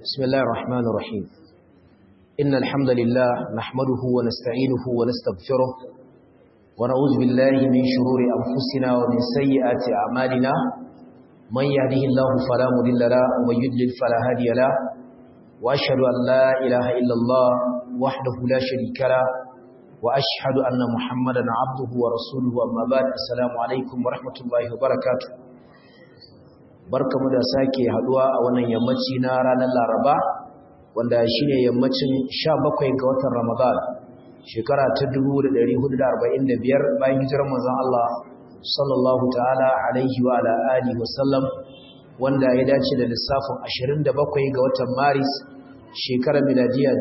بسم الله الرحمن الرحيم إن الحمد لله نحمده ونستعينه ونستغفره ونعوذ بالله من شرور أنفسنا ومن سيئات أعمالنا من يهده الله فلا مضل له ومن يضلل فلا هادي له وأشهد أن لا إله إلا الله وحده لا شريك له وأشهد أن محمدا عبده ورسوله أما بعد السلام عليكم ورحمة الله وبركاته barkamu da sake haduwa a wannan yammaci na ranar Laraba wanda shine yammacin 17 ga watan Ramadan shekara ta 1445 bayan hijirar manzon Allah sallallahu ta'ala alaihi wa ala alihi wa sallam wanda ya dace da lissafin 27 ga watan Maris shekarar miladiya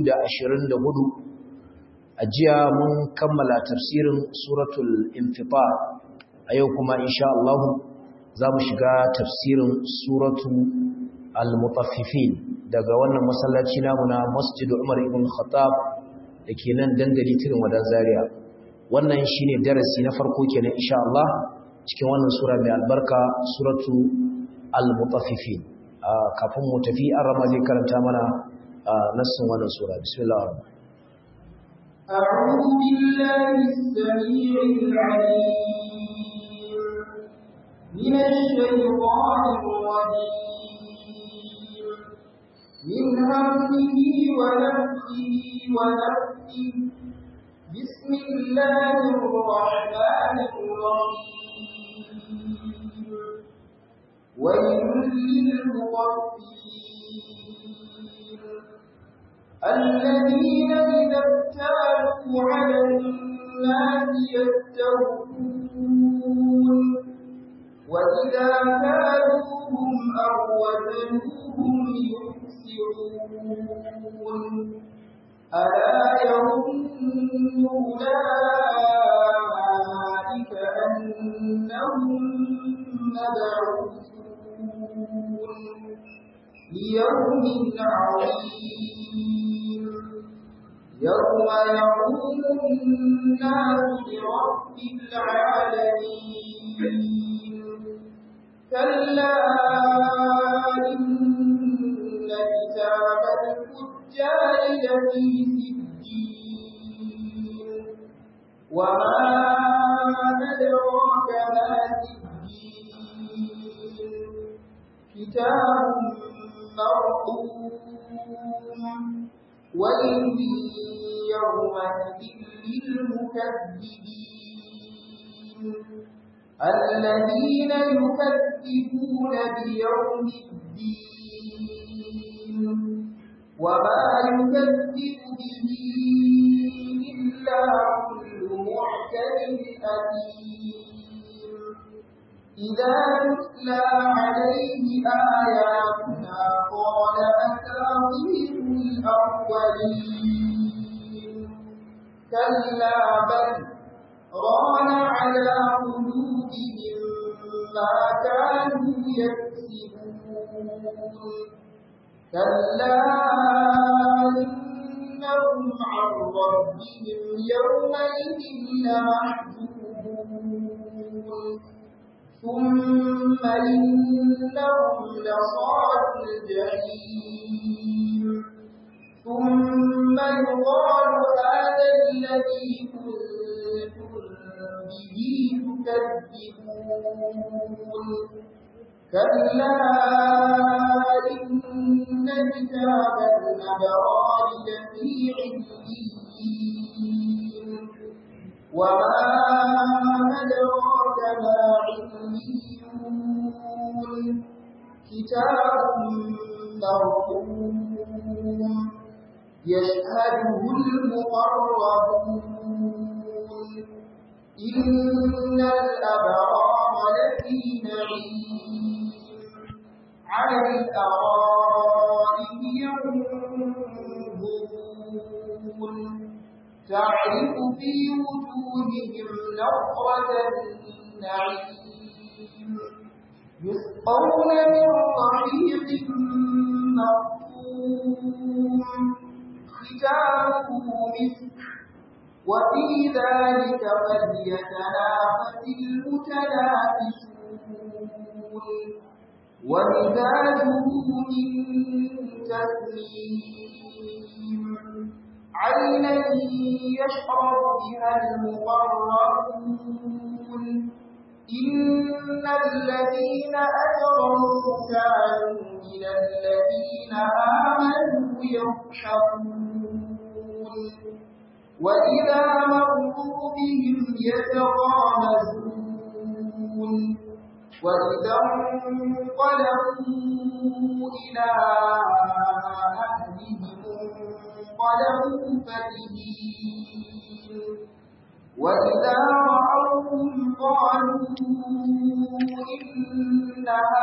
2024 a jiya mun kammala tafsirin suratul infitar a yau kuma insha Allah za mu shiga tafsirin suratu al-mutaffifin daga wannan masallaci namu na masjid Umar ibn Khattab da ke nan dandali tirin wadan Zaria wannan shine darasi na farko kenan insha Allah cikin wannan sura mai albarka suratu al-mutaffifin kafin mu tafi an rama zai karanta mana nassin wannan sura bismillah أعوذ بالله السميع العليم من الشيطان الرجيم من همه ونفسه ونفسه بسم الله الرحمن الرحيم ويل للمطففين الذين إذا اكتالوا على الناس يستوفون وإذا كالوهم أو وزنوهم يخسرون ألا يظن أولئك أنهم مبعوثون ليوم عظيم يوم يقوم الناس لرب العالمين كلا إن كتاب الفجار لفي سجين وما أدراك ما سجين كتاب مرقوم ويل يومئذ للمكذبين الذين يكذبون بيوم الدين وما يكذب به إلا كل معتد أثيم إذا تتلى عليه آياتنا قال أساطير الأولين كلا بل ران على قلوبهم ما كانوا يكسبون كلا إنهم عن ربهم يومئذ لمحجوبون ثم إنهم لصال الجحيم ثم يقال هذا الذي كنتم به تكذبون كلا إن كتاب الأبرار لفي عليين وما أدراك ما عليون كتاب مرقوم يشهده المقربون إن الأبرار لفي نعيم على الأرائك ينظرون تعرف في وجوههم نظرة النعيم يسقون من رحيق مختوم ختامه مسك وفي ذلك فليتنافس المتنافسون ومزاجه من تسليم عينا يشرب بها المقربون إن الذين أجرموا كانوا من الذين آمنوا يضحكون وإذا مروا بهم يتغامزون وإذا انقلبوا إلى أهلهم انقلبوا فرحين وإذا رأوهم قالوا إن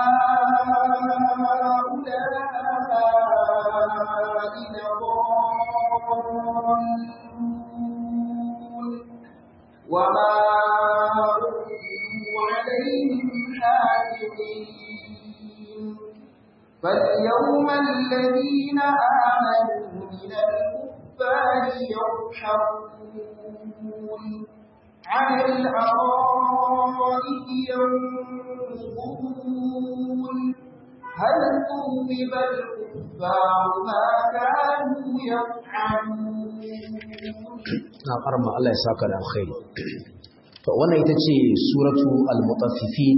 هؤلاء لضالون وما أرسلوا عليهم حافظين فاليوم الذين آمنوا من الكفار يضحكون على الأرائك ينظرون هل ثوب الكفار ما كانوا يفعلون na karma Allah ya saka da alkhairi to wannan ita ce suratu al-mutaffifin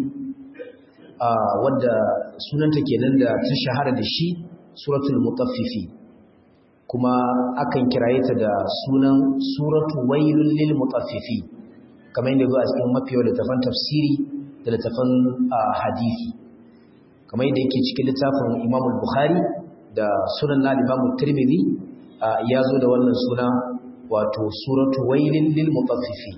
wadda sunanta kenan da ta shahara da shi suratul mutaffifi kuma akan kiraye ta da sunan suratu wailul lil mutaffifi kamar yadda zuwa cikin mafiya littafan tafsiri da littafan hadisi kamar yadda yake cikin littafin Imam Bukhari da sunan na Imam Tirmidhi ya zo da wannan suna wato suratu wailul lil mutaffifi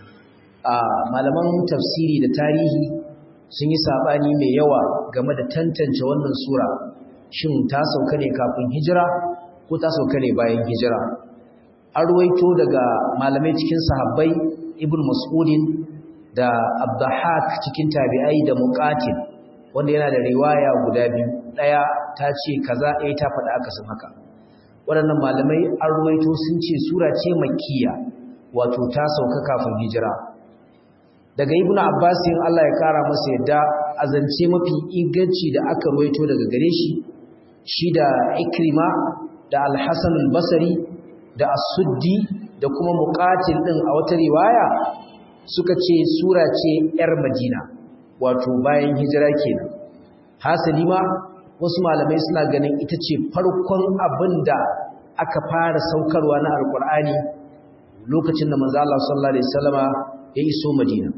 malaman tafsiri da tarihi sun yi sabani mai yawa game da tantance wannan sura shin ta sauka ne kafin hijira ko ta sauka ne bayan hijira an ruwaito daga malamai cikin sahabbai ibn mas'udin da abdahak cikin tabi'ai da muqatil wanda yana da riwaya guda biyu daya ta ce kaza ɗaya ta faɗa aka san haka waɗannan malamai an ruwaito sun ce sura ce makkiya wato ta sauka kafin hijira daga ibnu abbas Allah ya kara masa yadda azance mafi inganci da aka ruwaito daga gare shi shi da ikrima da al-hasan al-basri da as-suddi da kuma muqatil din a wata riwaya suka ce sura ce yar madina wato bayan hijira kenan hasali ma wasu malamai suna ganin ita ce farkon abinda aka fara saukarwa na alqur'ani lokacin da manzo Allah sallallahu alaihi wasallama ya iso madina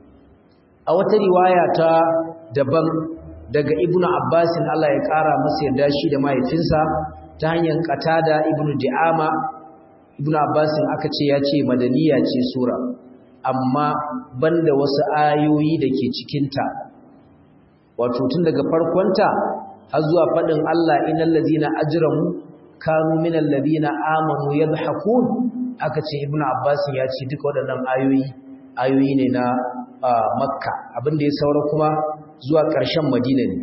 a wata riwaya ta daban daga ibnu abbasin Allah ya kara masa yarda shi da mahaifinsa ta hanyar qatada ibnu di'ama ibnu abbasin aka ce ya ce madaniya ce sura amma banda wasu ayoyi da ke cikinta wato tun daga farkonta har zuwa faɗin Allah innal ladina ajramu kanu minal ladina amanu yadhakun aka ce ibnu abbasin ya ce duka waɗannan ayoyi ayoyi ne na makka abinda ya saura kuma zuwa ƙarshen madina ne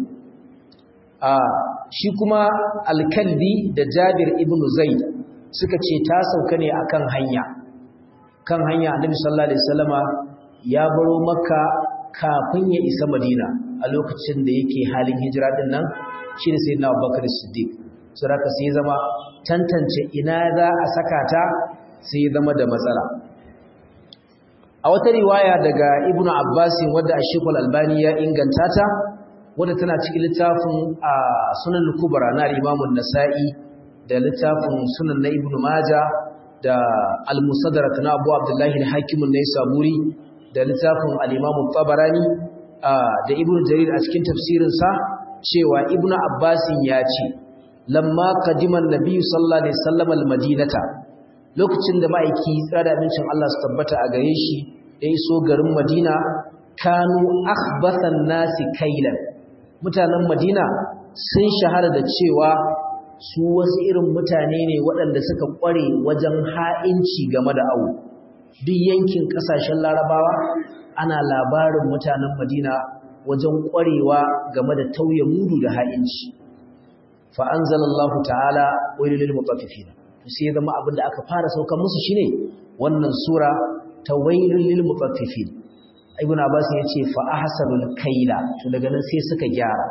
shi kuma alkalbi da jabir ibn zaid suka ce ta sauka ne akan hanya kan hanya annabi sallallahu alaihi wasallama ya baro makka kafin ya isa madina a lokacin da yake halin hijira din nan shine sayyidina abubakar siddiq saboda sai zama tantance ina za a saka ta sai zama da matsala a wata riwaya daga ibnu abbasin wadda ashikul albani ya inganta ta wadda tana cikin littafin a sunan kubra na imamun nasa'i da littafin sunan na ibnu maja da al-musaddarat na abu abdullahi al-hakimun na saburi da littafin al-imamu tabarani da ibnu jarir a cikin tafsirinsa cewa ibnu abbasin ya ce lamma qadiman nabiyyu sallallahu alaihi wasallam al-madinata lokacin da ma'aiki tsada abincin Allah su tabbata a gare shi ya iso garin Madina kanu akhbathan nasi kailan mutanen Madina sun shahara da cewa su wasu irin mutane ne waɗanda suka ƙware wajen ha'inci game da awo duk yankin ƙasashen larabawa ana labarin mutanen Madina wajen ƙwarewa game da tauye mudu da ha'inci fa anzalallahu ta'ala wailul mutaffifin sai zama abin da aka fara saukan musu shine wannan sura ta wailul lil mutaffifin ibn abbas yace fa ahsanul kaila to daga nan sai suka gyara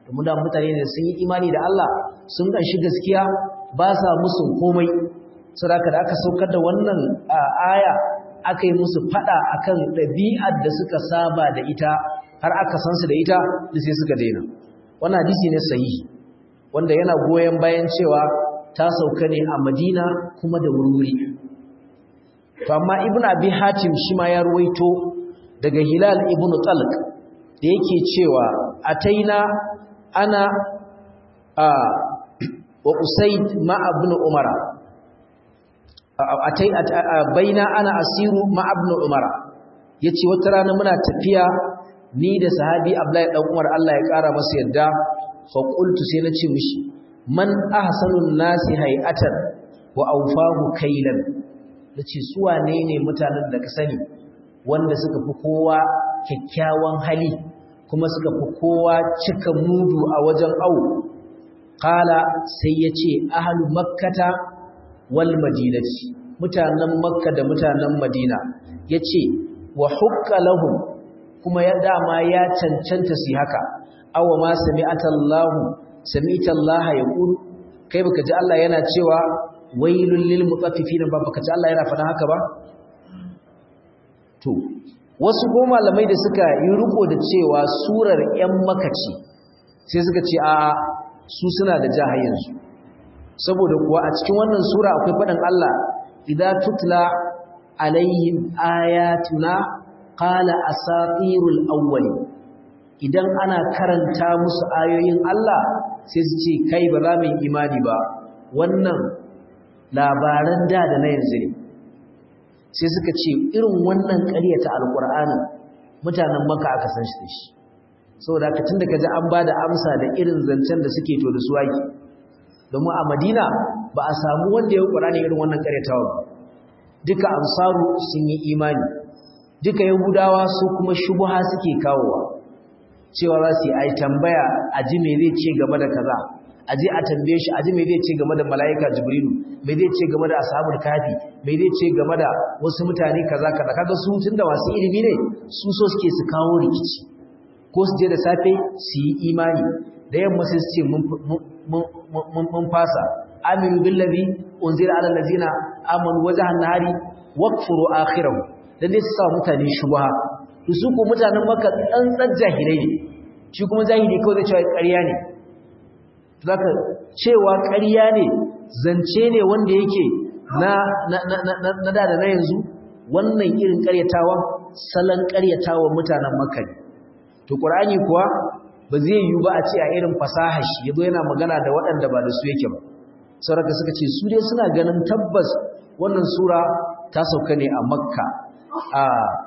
domin da mutane ne sun yi imani da Allah sun ganshi gaskiya ba sa musu komai saboda da aka saukar da wannan aya aka yi musu fada akan ɗabi'ar da suka saba da ita har aka san su da ita da sai suka daina wannan hadisi ne sahihi wanda yana goyen bayan cewa ta sauka ne a Madina kuma da wurwuri to amma ibn abi hatim shi ma ya ruwaito daga hilal ibn talq da yake cewa ataina ana a wa usayd ma ibn umara atai baina ana asiru ma ibn umara yace wata rana muna tafiya ni da sahabi abdullahi dan umar Allah ya kara masa yadda fa qultu sai na ce mishi man ahsanun nasi hay'atan wa awfahu kailan nace su wane ne mutanen da ka sani wanda suka fi kowa kyakkyawan hali kuma suka fi kowa cika mudu a wajen au qala sai yace ahlu makkata wal madinati mutanen makka da mutanen madina yace wa hukka lahum kuma ya dama ya cancanta su haka aw ma sami'atallahu sami'tallaha yaqul kai baka ji Allah yana cewa wailul lil mutaffifin ba baka ji Allah yana faɗa haka ba to wasu ko malamai da suka yi riko da cewa surar ƴan makaci sai suka ce a su suna da jahayensu saboda kuwa a cikin wannan sura akwai faɗin Allah idza tutla alaihim ayatuna qala asatirul awwali idan ana karanta musu ayoyin Allah sai su ce kai ba za mu yi imani ba wannan labaran da da na yanzu ne sai suka ce irin wannan ƙaryata alƙur'anin mutanen maka aka san shi da shi saboda haka tun da ka ji an ba da amsa da irin zancen da suke to da su waki domin a madina ba a samu wanda ya yi ƙur'ani irin wannan ƙaryatawa ba duka ansaru sun yi imani duka yahudawa su kuma shubuha suke kawowa cewa za su yi ai tambaya a ji me zai ce game da kaza a je a tambaye shi a ji me zai ce game da mala'ika jibrilu me zai ce game da ashabul kafi me zai ce game da wasu mutane kaza kaza kaga su tunda masu ilimi ne su so suke su kawo rikici ko su je da safe su yi imani da yamma sai su ce mun fasa aminu billazi unzila ala allazina amanu wajhan nahari waqfuru akhirahu dan dai su sa mutane shubha to su ko mutanen maka tsantsan jahilai ne shi kuma jahili kawai zai cewa ƙarya ne zaka cewa ƙarya ne zance ne wanda yake na na na na na da na yanzu wannan irin ƙaryatawa salon ƙaryatawa mutanen makka ne to qur'ani kuwa ba zai yi ba a ce a irin fasaha shi yazo yana magana da waɗanda ba da su yake ba saboda suka ce su dai suna ganin tabbas wannan sura ta sauka ne a makka a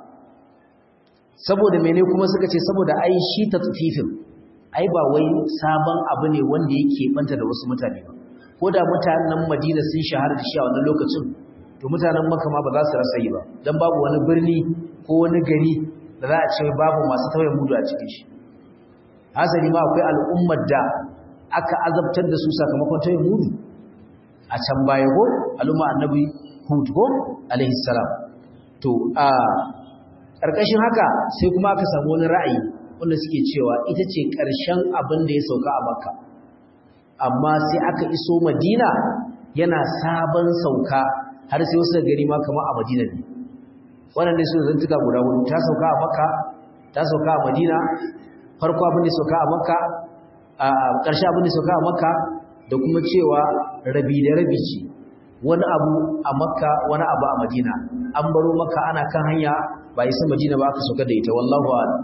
saboda mene kuma suka ce saboda ai shi tatfifin ai ba wai sabon abu ne wanda yake banta da wasu mutane ba ko da mutanen Madina sun shahara da shi a wannan lokacin to mutanen Makka ma ba za su rasa yi ba dan babu wani birni ko wani gari da za a ce babu masu tauye mudu a cikin shi hasali ma akwai al'ummar da aka azabtar da su sakamakon tauye mudu a can baya ko al'umma annabi Hud ko alaihi salam to a ƙarƙashin haka sai kuma aka samu wani ra'ayi wanda suke cewa ita ce ƙarshen abin da ya sauka a makka amma sai aka iso madina yana sabon sauka har sai wasu gari ma kama a madina ne wannan ne su zantuka guda hudu ta sauka a makka ta sauka a madina farko abin da sauka a makka a ƙarshe abin da sauka a makka da kuma cewa rabi da rabi ce wani abu a makka wani abu a madina an baro makka ana kan hanya ba isa madina ba aka sauka da ita wallahu a'lam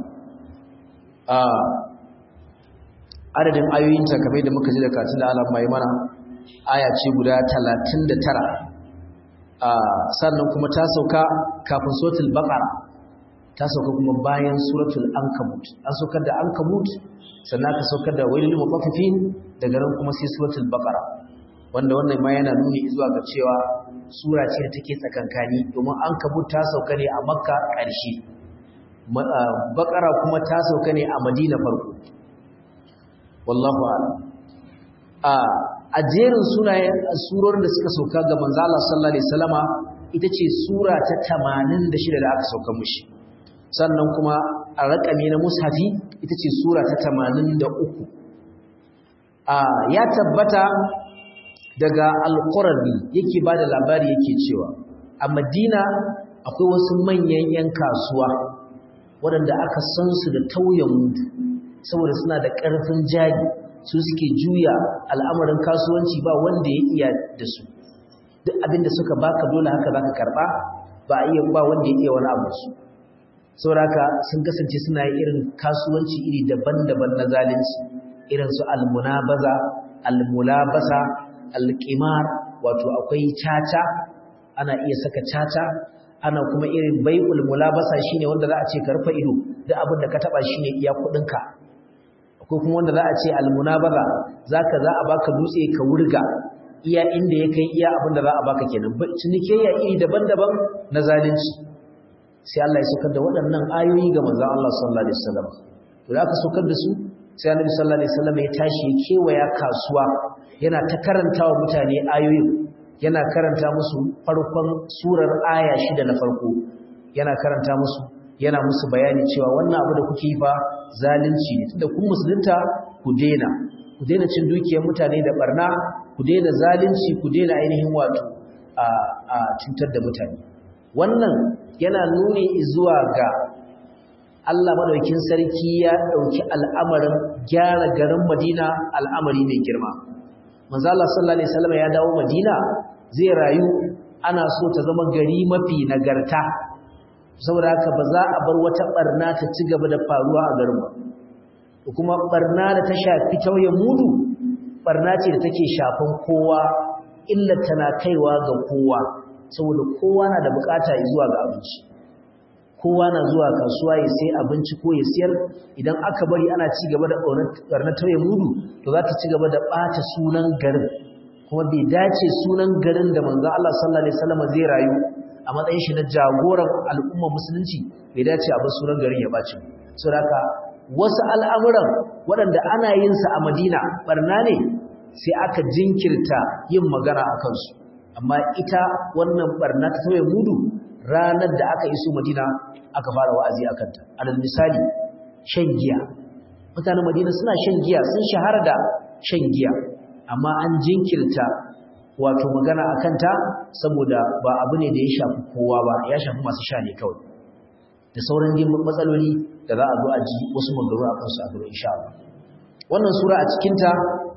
adadin ayoyinta kamar da muka ji da katin da alam mai mana aya ce guda 39 sannan kuma ta sauka kafin suratul baqara ta sauka kuma bayan suratul ankabut an saukar da ankabut sannan aka saukar da wailul mutaffifin daga nan kuma sai suratul baqara wanda wannan ma yana nuni zuwa ga cewa sura ce da take tsakankani domin ankabut ta sauka ne a makka ƙarshe baqara kuma ta sauka ne a madina farko wallahu a'lam a jerin sunayen surorin da suka sauka ga manzo Allah sallallahu alaihi wasallama ita ce sura ta 86 da aka sauka mushi sannan kuma a raƙami na mushafi ita ce sura ta 83 ya tabbata daga alqurabi yake bada labari yake cewa a Madina akwai wasu manyan yan kasuwa waɗanda aka san su da tauyen mudu saboda suna da ƙarfin jari su suke juya al'amarin kasuwanci ba wanda ya iya da su duk abinda suka baka dole haka zaka karba ba iya ba wanda ya iya wani abu su sauraka sun kasance suna yin irin kasuwanci iri daban-daban na zalunci irin su almunabaza almulabasa alqimar wato akwai caca ana iya saka caca ana kuma irin bai'ul mulabasa shine wanda za a ce karfa ido duk abin da ka taba shine iya kudinka akwai kuma wanda za a ce almunabaza zaka za a baka dutse ka wurga iya inda ya kai iya abin da za a baka kenan cinikayya iri daban-daban na zalunci sai Allah ya saukar da waɗannan ayoyi ga manzon Allah sallallahu alaihi wasallam to da aka saukar da su sai Annabi sallallahu alaihi wasallam ya tashi ya kewaya kasuwa yana ta karantawa mutane ayoyin yana karanta musu farkon surar aya shida na farko yana karanta musu yana musu bayani cewa wannan abu da kuke yi fa zalunci ne tunda kun musulunta ku daina ku daina cin dukiyar mutane da barna ku daina zalunci ku daina ainihin wato a cutar da mutane wannan yana nuni zuwa ga Allah madaukin sarki ya dauki al'amarin gyara garin Madina al'amari mai girma manzo Allah sallallahu alaihi wasallam ya dawo Madina zai rayu ana so ta zama gari mafi nagarta saboda haka ba za a bar wata barna ta ci gaba da faruwa a garin ba kuma barna da ta shafi tauye mudu barna ce da take shafan kowa illa tana kaiwa ga kowa saboda kowa na da bukata zuwa ga abinci kowa na zuwa kasuwa ya sai abinci ko ya siyar idan aka bari ana ci gaba da barna tauye mudu to za ta ci gaba da bata sunan garin kuma bai dace sunan garin da manzon Allah sallallahu alaihi wasallam zai rayu a matsayin shi na jagoran al'umma musulunci bai dace a bar sunan garin ya bace saboda haka wasu al'amuran waɗanda ana yin sa a Madina barna ne sai aka jinkirta yin magana a kansu amma ita wannan barna ta tauye mudu ranar da aka iso Madina aka fara wa'azi a kanta alal misali shan giya mutanen Madina suna shan giya sun shahara da shan giya amma an jinkirta wato magana a kanta saboda ba abu ne da ya shafi kowa ba ya shafi masu sha ne kawai da sauran matsaloli da za a zo a ji wasu magaru a kansu a gaba insha Allah wannan sura a cikinta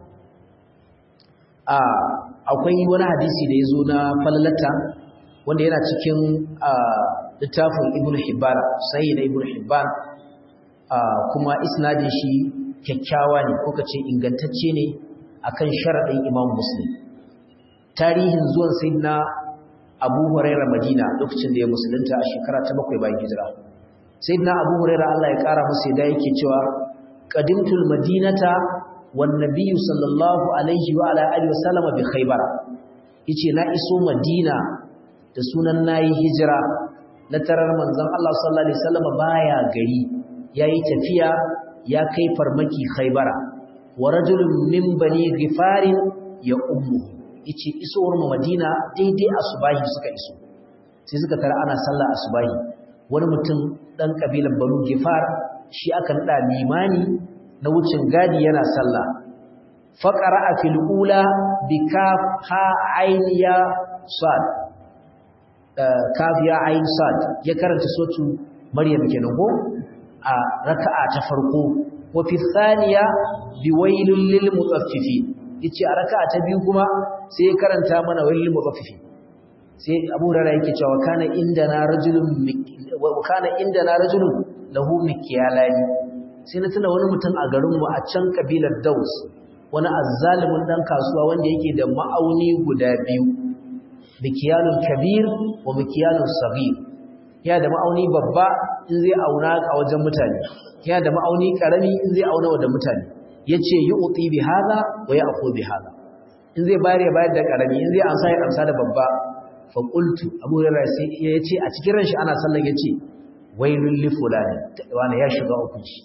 akwai wani hadisi da ya zo na falalata wanda yana cikin littafin ibn hibban sai da ibn hibban kuma isnadin shi kyakkyawa ne ko kace ingantacce ne akan sharadin imam muslim tarihin zuwan sayyidina abu huraira madina lokacin da ya musulunta a shekara ta bakwai bayan hijira sayyidina abu huraira Allah ya kara masa da yake cewa qadimtul madinata wan nabiyyu sallallahu alaihi wa ala alihi wasallam bi khaybar yace na iso madina da sunan nayi hijira na tarar manzon Allah sallallahu alaihi wasallam baya gari yayi tafiya ya kai farmaki khaybara wa rajulun min bani ghifarin ya ummu yace isowar mu madina daidai asubahi suka iso sai suka tara ana sallah asubahi wani mutum dan kabilan banu gifar shi aka nada limani na wucin gadi yana sallah faqara fil ula bikaf ha ayniya sad kaf ya ayn sad ya karanta sotu maryam kenan ko a raka'a ta farko wa fi thaniya biwailul lil mutaffifin yace a raka'a ta biyu kuma sai ya karanta mana wailul mutaffifin sai Abu Hurairah yake cewa kana indana rajulun wa kana indana rajulun lahu mikyalani sai na tuna wani mutum a garin mu a can kabilar Daus wani azzalimin dan kasuwa wanda yake da ma'auni guda biyu mikyalul kabir wa mikyalul saghir ya da ma'auni babba in zai auna a wajen mutane ya da ma'auni karami in zai auna wa da mutane yace yu'ti bi hada wa ya'khudhu bi hada in zai bayar ya bayar da karami in zai amsa ya amsa da babba fa qultu abu hurairah sai yace a cikin ranshi ana sallan yace wailul li fulani wani ya shiga uku shi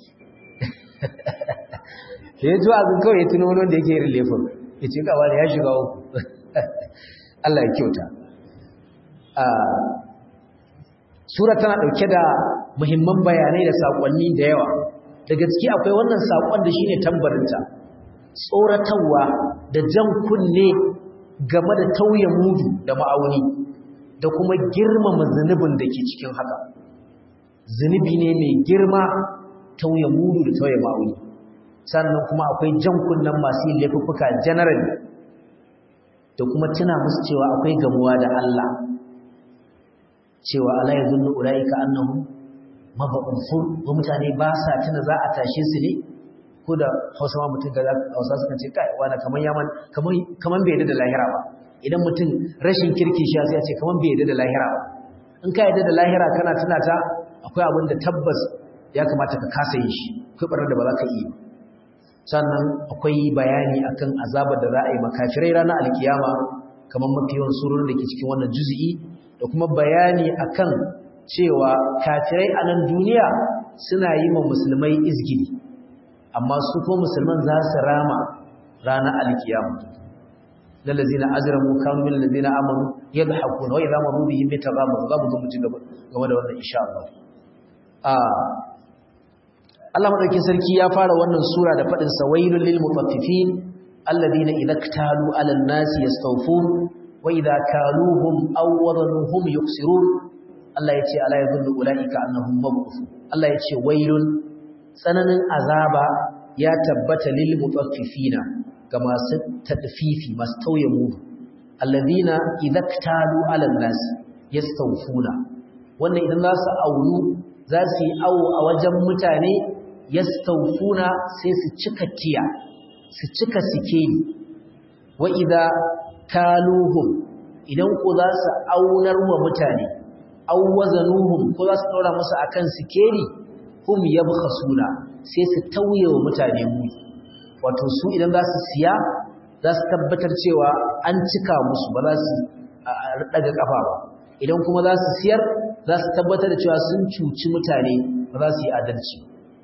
sai ya zuwa ga kawai tuno wani da yake yin lefin yace ga wani ya shiga uku Allah ya kyauta sura tana dauke da muhimman bayanai da sakonni da yawa daga ciki akwai wannan sakon da shine tambarinta tsoratarwa da jan kunne game da tauye mudu da ma'auni da kuma girmama zunubin da ke cikin haka zunubi ne mai girma tauye mudu da tauye ma'auni sannan kuma akwai jan kunnen masu yin laifuffuka general da kuma tuna musu cewa akwai gamuwa da Allah cewa Allah ya zunnu ulaika annahum mab'uthun wa mutane ba sa tuna za a tashe su ne ko da Hausa ma mutum da Hausa suka ce kai wani kaman yaman kaman kaman bai yadda da lahira ba idan mutum rashin kirki shi sai ya ce kaman bai yadda da lahira ba in ka yadda da lahira kana tuna ta akwai abin da tabbas ya kamata ka kasa yin shi akwai barar da ba za ka yi sannan akwai bayani akan azabar da za a yi makafirai ranar alkiyama kamar mafi yawan surorin da ke cikin wannan juzi'i da kuma bayani akan cewa kafirai a nan duniya suna yi ma musulmai izgili amma su ko musulman za su rama ranar alkiyama lallazina ajramu kanu min allazina amanu yadhakuna wa idha maru bihim yataghamu za mu zo mu ci gaba game da wannan insha Allah Allah madaukin sarki ya fara wannan sura da fadin sawailul lil mutaffifin alladhina idza ktalu 'alan nasi yastawfun wa idza kaluhum aw wadanuhum yuksirun Allah yace ala yadhunnu ulaika annahum mab'uth Allah yace wailun tsananin azaba ya tabbata lil mutaffifina ga masu tadfifi masu tauye mudu alladhina idza ktalu 'alan nasi yastawfuna wannan idan za su aunu za su yi awo a wajen mutane yastawfuna sai su cika tiya su cika sikeli wa idza kaluhum idan ko za su aunar wa mutane aw wazanuhum ko za su daura musu akan sikeli hum yabkhasuna sai su tauye wa mutane mu wato su idan za su siya za su tabbatar cewa an cika musu ba za su daga kafa ba idan kuma za su siyar za su tabbatar da cewa sun cuci mutane ba za su yi adalci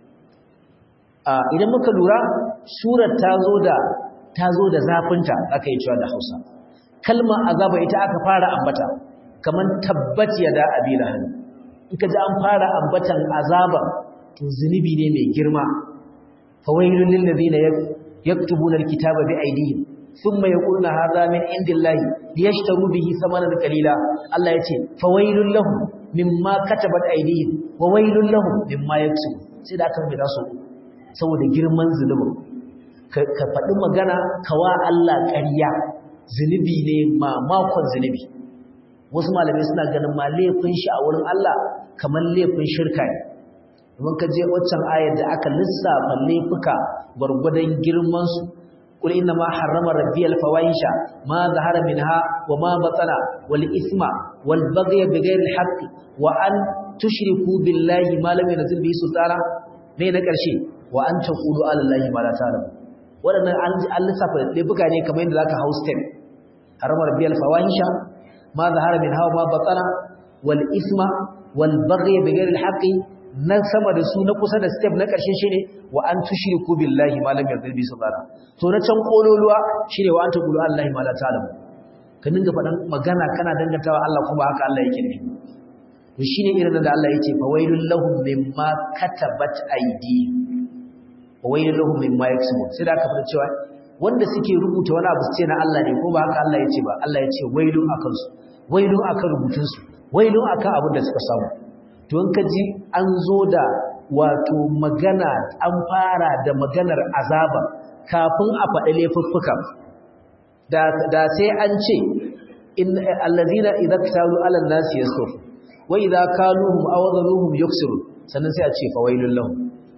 idan muka lura surar ta zo da ta zo da zafinta aka yi cewa da hausa kalma azaba ita aka fara ambata kamar tabbat ya da abila hannu in ka ji an fara ambatan azaba to zunubi ne mai girma fawailun lil ladina yaktubuna alkitaba bi aydihim thumma yaquluna hadha min indillahi liyashtaru bihi thamanan qalila Allah yace fawailun lahum mimma katabat aydihim wa wailun lahum mimma yaksubun sai da aka mai su saboda girman zunubin ka faɗi magana kawa Allah ƙarya zunubi ne mamakon zunubi wasu malamai suna ganin ma laifin shi a wurin Allah kamar laifin shirka ne domin ka je waccan ayar da aka lissafa laifuka gwargwadon girmansu قل إنما حرم ربي الفواحش ما ظهر منها وما بطن والإثم والبغي بغير الحق وأن تشركوا بالله ما لم ينزل به سلطانا ne na ƙarshe wa an taqulu ala allahi ma la ta'lamu wadannan an lissafa laifuka ne kamar yadda zaka house step harama rabbiyal fawahisha ma zahara min hawa ma batana wal isma wal baghy bighayri al haqqi na sama da su na kusa da step na ƙarshe shine wa an tushriku billahi ma lam yardil bi subhana to na can kololuwa shine wa an taqulu ala allahi ma la ta'lamu ka dinga faɗan magana kana dangantawa Allah kuma haka Allah yake nufi to shine irin da Allah yake fa wailul lahum mimma katabat aydihim wa wailul lahum mimma yaksubun sai da aka fara cewa wanda suke rubuta wani abu ce na Allah ne ko ba haka Allah yace ba Allah yace wailun akan su wailun akan rubutun su wailun akan abin da suka samu to in ka ji an zo da wato magana an fara da maganar azaba kafin a faɗi laifuffuka da da sai an ce in allazina idza ktalu ala an-nasi yasuf wa idza kaluhum aw dhanuhum yuksiru sannan sai a ce fawailul lahum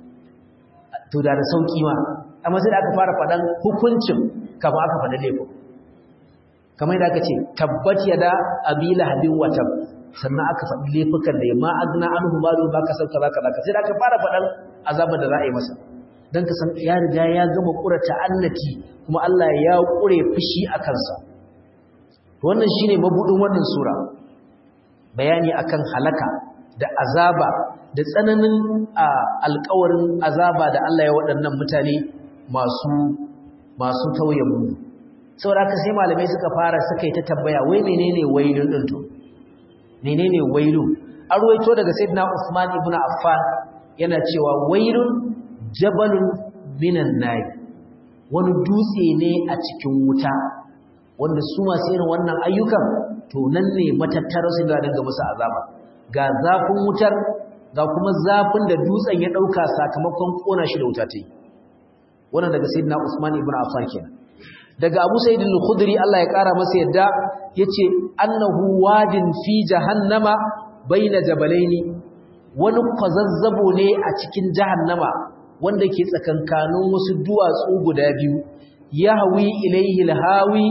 to da da sauki ma amma sai da aka fara fadan hukuncin kafin aka fada laifin kamar da aka ce tabbat yada abila habin watab sannan aka faɗi laifukan da ma agna anhu malu ba ka sauka zaka zaka sai da aka fara fadan azabar da za a yi masa dan ka san ya riga ya gama kura ta'annati kuma Allah ya kure fushi a kansa wannan shine mabudin wannan sura bayani akan halaka da azaba da tsananin alƙawarin azaba da Allah ya waɗannan mutane masu masu tauye mu saboda haka sai malamai suka fara suka yi ta tambaya wai menene wailun din to menene wailun an ruwaito daga sayyidina Usman ibn Affan yana cewa wailun jabalun minan nar wani dutse ne a cikin wuta wanda su masu irin wannan ayyukan to nan ne matattara su da dinga musu azaba ga zafin wutar ga kuma zafin da dutsen ya dauka sakamakon kona shi da wuta ta yi wannan daga sayyidina Usman ibn Affan kenan daga Abu Sa'id al-Khudri Allah ya kara masa yadda yace annahu wadin fi jahannama baina jabalaini wani kwazazzabo ne a cikin jahannama wanda ke tsakankanin wasu duwatsu guda biyu yahwi ilayhi al-hawi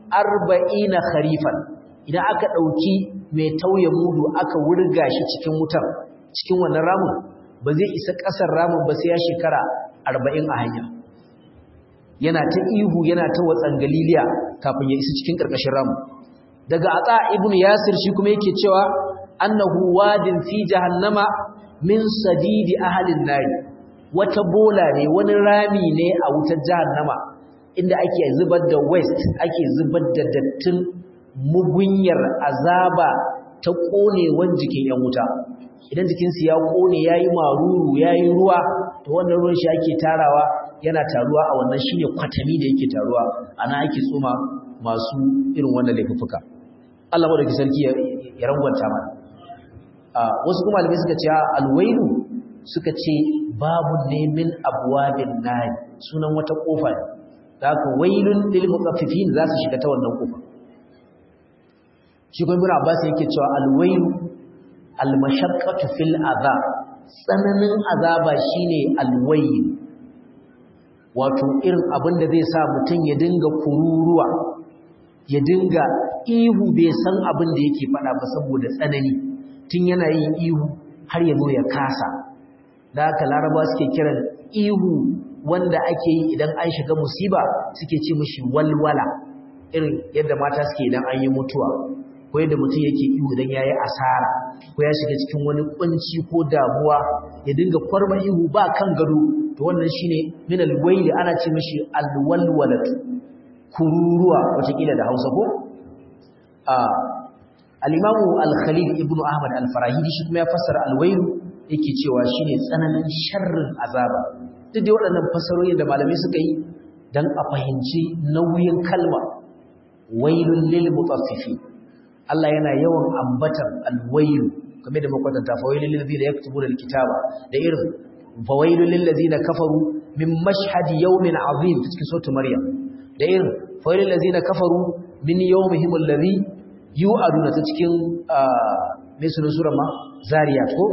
40 kharifan idan aka dauki mai tauye mudu aka wurga shi cikin wutar cikin wannan ramin ba zai isa kasar ramin ba sai ya shekara 40 a hanya yana ta ihu yana ta watsan galiliya kafin ya isa cikin karkashin ramin daga ata ibnu yasir shi kuma yake cewa annahu wadin fi jahannama min sadidi ahlin nar wata bola ne wani rami ne a wutar jahannama inda ake zubar da waste ake zubar da dattin mugunyar azaba ta konewan jikin yan wuta idan jikinsu ya kone yayi maruru yayi ruwa to wannan ruwan shi ake tarawa yana taruwa a wannan shine kwatami da yake taruwa ana ake tsoma masu irin wannan laifuka Allah madauki sarki ya rangwanta mana wasu kuma malamai suka ce alwailu suka ce babu ne min abwabin nahi sunan wata kofa ne zaka wailun lil mutaffifin za su shiga ta wannan kofa shi kuma ibn Abbas yake cewa alwailu almashaqqatu fil azab tsananin azaba shine alwayl wato irin abin da zai sa mutum ya dinga kururuwa ya dinga ihu bai san abin da yake faɗa ba saboda tsanani tun yana yin ihu har ya zo ya kasa da haka laraba suke kiran ihu wanda ake yi idan an shiga musiba suke ce mishi walwala irin yadda mata suke idan an yi mutuwa ko yadda mutum yake ihu idan ya yi asara ko ya shiga cikin wani kunci ko damuwa ya dinga kwarma ihu ba kan gado to wannan shine min alwayli ana ce mishi alwalwalatu kururuwa watakila da Hausa ko a al-Imam al-Khalil ibn Ahmad al-Farahidi shi kuma ya fassara alwaylu yake cewa shine tsananin sharrin azaba duk da waɗannan fassarorin da malamai suka yi dan a fahimci nauyin kalma wailul lil mutaffifin Allah yana yawan ambatar alwailu kamar da makwatanta fawailul lil ladina yaktubuna alkitaba da irin fawailul lil ladina kafaru min mashhadi yawmin azim cikin suratul maryam da irin fawailul ladina kafaru min yawmihim alladhi yu'aduna ta cikin mai sunan sura ma zariyat ko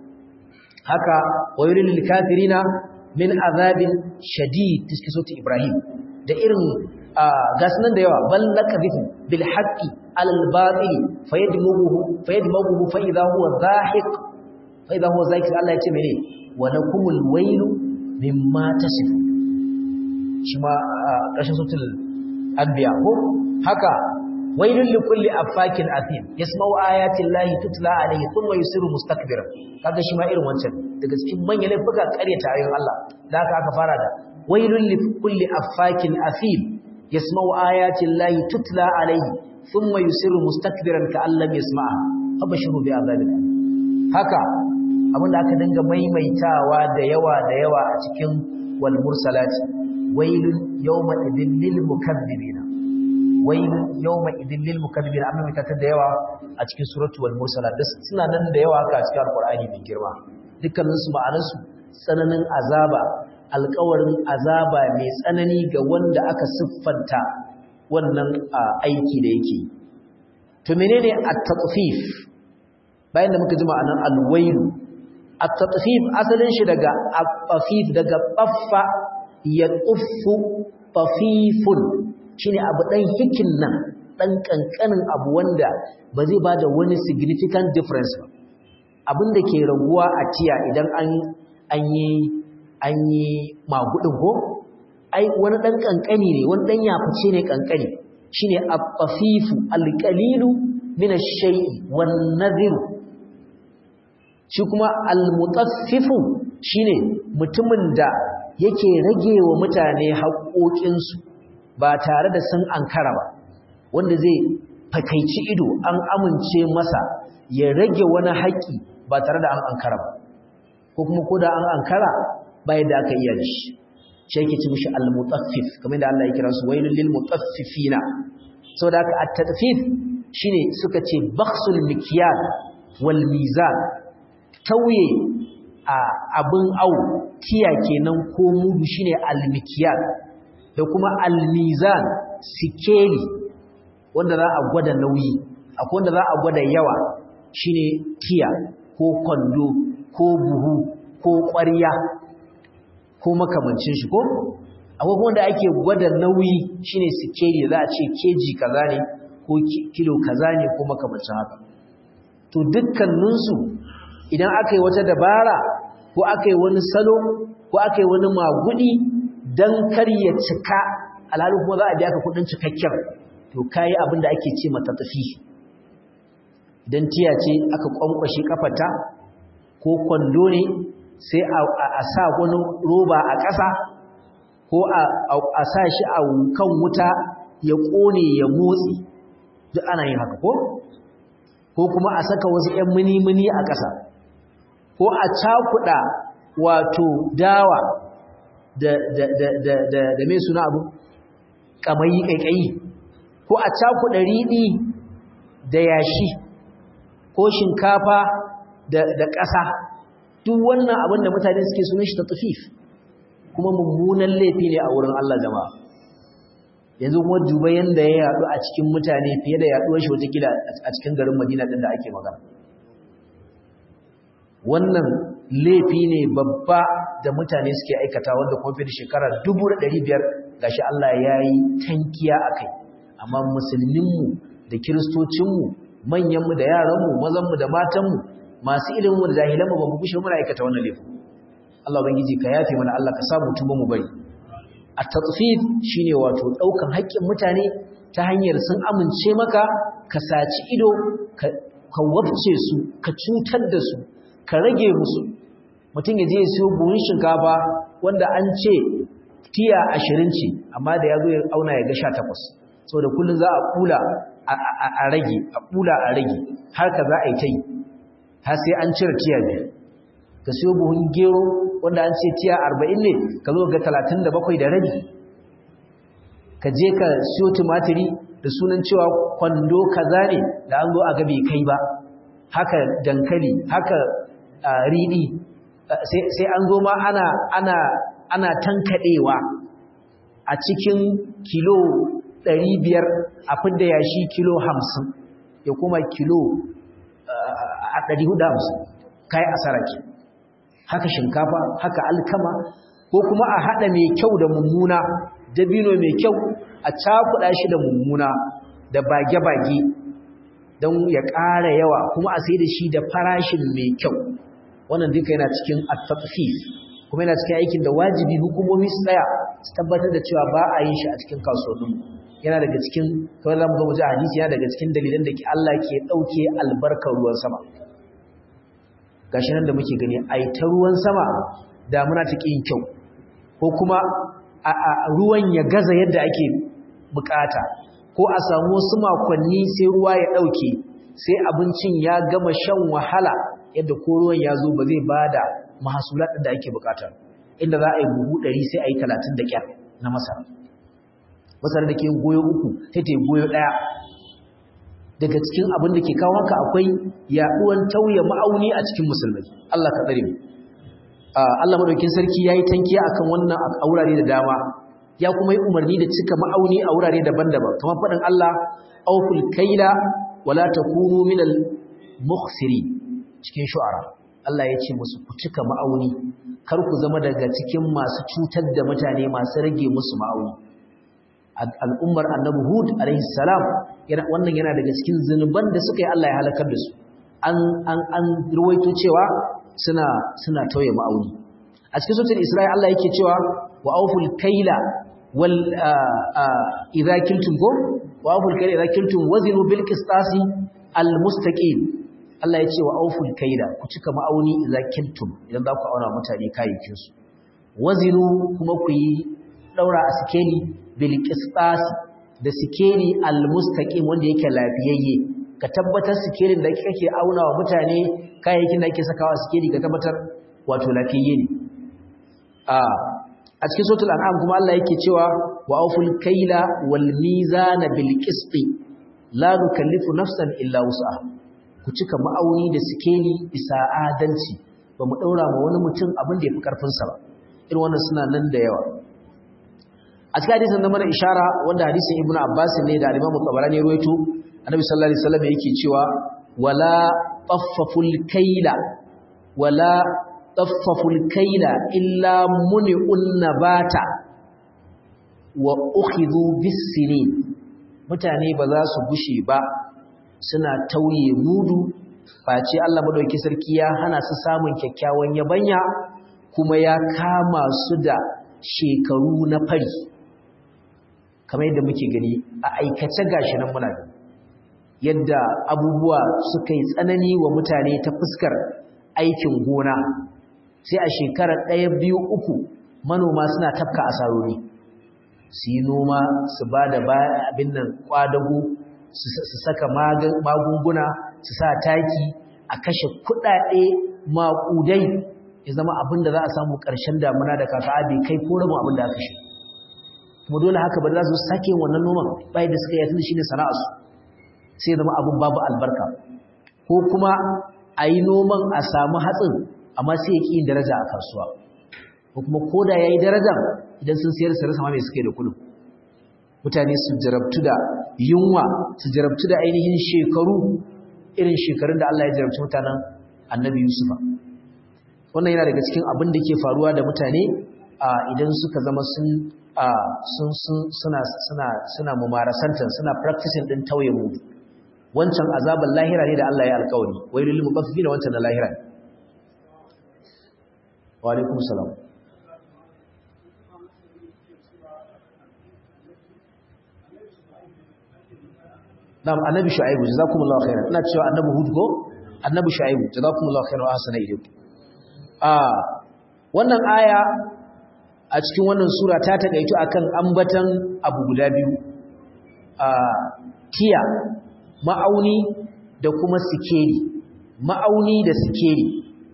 haka fawailul lil kafirina min azabin shadid cikin suratul ibrahim da irin gasu nan da yawa bal laqadhifu bil haqqi ala al batil fayadmughu fayadmughu fa idha huwa zahiq fa idha huwa zahiq Allah ya ce mene wa lakumul wailu mimma tasif shi ma kashin sutul anbiya ko haka wailul likulli afakin athim yasma'u ayati llahi tutla alayhi thumma yusiru mustakbira kaga shi ma irin wancan daga cikin manyan laifuka ƙaryata ayoyin Allah da haka aka fara da wailul likulli afakin athim yasma'u ayatin lahi tutla alayhi thumma yusiru mustakbiran ka'an lam yasma'a abashiru bi azabin haka abinda aka dinga maimaitawa da yawa da yawa a cikin wal mursalati wailun yawma idin lil mukaththibina wailun yawma idin lil mukaththibina amma mai ta da yawa a cikin suratu wal mursalat suna nan da yawa haka a cikin alqur'ani mai girma dukkanin su ma'anarsu tsananin azaba alkawarin azaba mai tsanani ga wanda aka siffanta wannan aiki da yake to menene at-tatfif bayan da muka ji ma'anar al-wailu at-tatfif asalin shi daga at-tafif daga baffa ya tuffu tafifun shine abu dan hikin nan dan kankanin abu wanda ba zai bada wani significant difference ba abin da ke raguwa a tiya idan an an yi an yi magudin ko ai wani dan kankani ne wani dan yafice ne kankani shine at-tafifu al-qalilu min ash-shay'i wan-nadhiru shi kuma al-mutaffifu shine mutumin da yake rage wa mutane haƙoƙinsu ba tare da sun ankara ba wanda zai fakaici ido an amince masa ya rage wani haƙƙi ba tare da an ankara ba ko kuma ko da an ankara bai da aka iya shi shi yake ci mishi al-mutaffif kamar da Allah ya kira su wailul lil mutaffifina saboda haka at-tatfif shine suka ce bakhsul mikyal wal mizan tauye a abin au tiya kenan ko mudu shine al-mikyal da kuma al-mizan sikeli wanda za a gwada nauyi akwai wanda za a gwada yawa shine tiya ko kwando ko buhu ko ƙwarya ko makamancin shi ko akwai wanda ake gwada nauyi shine sikeli za a ce keji kaza ne ko kilo kaza ne ko makamancin haka to dukkaninsu idan aka yi wata dabara ko aka yi wani salo ko aka yi wani magudi don kar ya cika alhali kuma za a biya ka kudin cikakken to kayi abin da ake ce mata tafi idan tiya ce aka kwankwashe kafata ko kwando ne sai a sa wani roba a ƙasa ko a sa shi a kan wuta ya ƙone ya motsi duk ana yin haka ko ko kuma a saka wasu 'yan mini-mini a ƙasa ko a cakuɗa wato dawa da da da da da da me suna abu kamayi kaikayi ko a cakuɗa riɗi da yashi ko shinkafa da da ƙasa duk wannan abin da mutane suke sunan shi tatfif kuma mummunan laifi ne a wurin Allah jama'a yanzu kuma duba yanda ya yadu a cikin mutane fiye da yaduwar shi wata kila a cikin garin Madina din da ake magana wannan laifi ne babba da mutane suke aikata wanda kuma fiye da shekara 1500 gashi Allah ya yi tankiya akai amma musulminmu da kiristocinmu manyanmu da yaranmu mazanmu da matanmu masu ilimin da jahilanmu ba mu bushe muna aikata wannan laifin Allah ubangiji ka yafe mana Allah ka samu tuba mu bari at-tatfif shine wato daukan haƙƙin mutane ta hanyar sun amince maka ka saci ido ka wabce su ka cutar da su ka rage musu mutum ya je ya siyo buhun shinkafa wanda an ce tiya 20 ce amma da yazo ya auna ya ga 18 saboda kullun za a kula a rage a kula a rage har ka za a yi ta yi har sai an cire tiya biyu ka siyo buhun gero wanda an ce tiya arba'in ne ka zo ga talatin da bakwai da rabi ka je ka siyo tumatiri da sunan cewa kwando kaza ne da an zo a gabe kai ba haka dankali haka riɗi sai an zo ma ana ana ana tankaɗewa a cikin kilo ɗari biyar a fidda yashi kilo hamsin ya kuma kilo a ɗari hudu hamsin kayi asara ke haka shinkafa haka alkama ko kuma a hada mai kyau da mummuna dabino mai kyau a cakuɗa shi da mummuna da bage-bage don ya ƙara yawa kuma a sai da shi da farashin mai kyau wannan duka yana cikin at-tatfif kuma yana cikin aikin da wajibi hukumomi su tsaya su tabbatar da cewa ba a yin shi a cikin kasuwannin yana daga cikin kawai zamu ga mu ji hadisi yana daga cikin dalilan da ke Allah ke dauke albarkar ruwan sama gashi nan da muke gani ai ta ruwan sama damuna ta yin kyau ko kuma a ruwan ya gaza yadda ake bukata ko a samu wasu makonni sai ruwa ya dauke sai abincin ya gama shan wahala yadda ko ruwan ya zo ba zai bada mahasulat da ake bukata inda za a yi buhu 100 sai a yi 30 da kyar na masara masara da ke goyo uku sai ta yi goyo daya daga cikin abin da ke kawo haka akwai yaduwan tauye ma'auni a cikin musulmai Allah ka tsare mu Allah madaukin sarki yayi tankiya akan wannan a wurare da dama ya kuma yi umarni da cika ma'auni a wurare daban-daban kamar fadin Allah awful kaila wala takunu minal mukhsiri cikin shu'ara Allah ya ce musu ku cika ma'auni kar ku zama daga cikin masu cutar da mutane masu rage musu ma'auni al'ummar annabi hud alaihi salam wannan yana daga cikin zunuban da suka yi Allah ya halakar da su an an an ruwaito cewa suna suna tauye ma'auni a cikin suratul isra'i Allah yake cewa wa awful kaila wal idza kiltum ko wa awful kaila idza kiltum wazinu bil qistasi al mustaqim Allah ya ce wa awful kaila ku cika ma'auni idza kiltum idan za ku auna mutane kayayyakin su wazinu kuma ku yi daura a sikeli bilqistas da sikeli almustaqim wanda yake lafiyayye ka tabbatar sikelin da kake auna wa mutane kayayyakin da kake sakawa sikeli ka tabbatar wato lafiyayye ne a a cikin suratul an'am kuma Allah yake cewa wa awful kaila wal mizana bil qisti la nukallifu nafsan illa wus'aha ku cika ma'auni da sikeli bisa adalci ba mu daura ma wani mutum abin da yafi karfin sa ba irin wannan suna nan da yawa a cikin hadisin da mana ishara wanda hadisin ibnu abbas ne da al-imam tabarani ruwaito annabi sallallahu alaihi wasallam yake cewa wala taffaful kaila wala taffaful kaila illa muni'un nabata wa ukhidhu bis-sinin mutane ba za su gushe ba suna tauye mudu face Allah madauki sarki ya hana su samun kyakkyawan yabanya kuma ya kama su da shekaru na fari kamar yadda muke gani a aikace gashi nan muna gani yadda abubuwa suka yi tsanani wa mutane ta fuskar aikin gona sai a shekarar ɗaya biyu uku manoma suna tafka asarori su yi noma su ba da abin nan kwadago su saka magunguna su sa taki a kashe kuɗaɗe maƙudai ya zama abin da za a samu ƙarshen damuna da kaka bai kai ko rabin abin da aka shi kuma dole haka ba za su sake wannan noman bayan da suka yi tun shi ne sana'arsu sai zama abin babu albarka ko kuma a yi noman a samu hatsin amma sai ya ƙi yin daraja a kasuwa ko kuma ko da ya yi daraja idan sun siyar su rasa ma mai suke da kudu mutane su jarabtu da yunwa su jarabtu da ainihin shekaru irin shekarun da Allah ya jarabci mutanen annabi Yusufa wannan yana daga cikin abin da ke faruwa da mutane idan suka zama sun suna suna suna mumarasantar suna practicing din tauye mudu wancan azaban lahira ne da Allah ya alƙawari wailul mutaffifin wancan na lahira ne wa alaikum salam Na'am annabi Shu'aibu jazakumullahu khairan ina cewa annabi Hud ko annabi Shu'aibu jazakumullahu khairan wa ahsana ilaykum ah wannan aya a cikin wannan sura ta takaitu akan ambatan abu guda biyu ah tiya ma'auni da kuma sikeli ma'auni da sikeli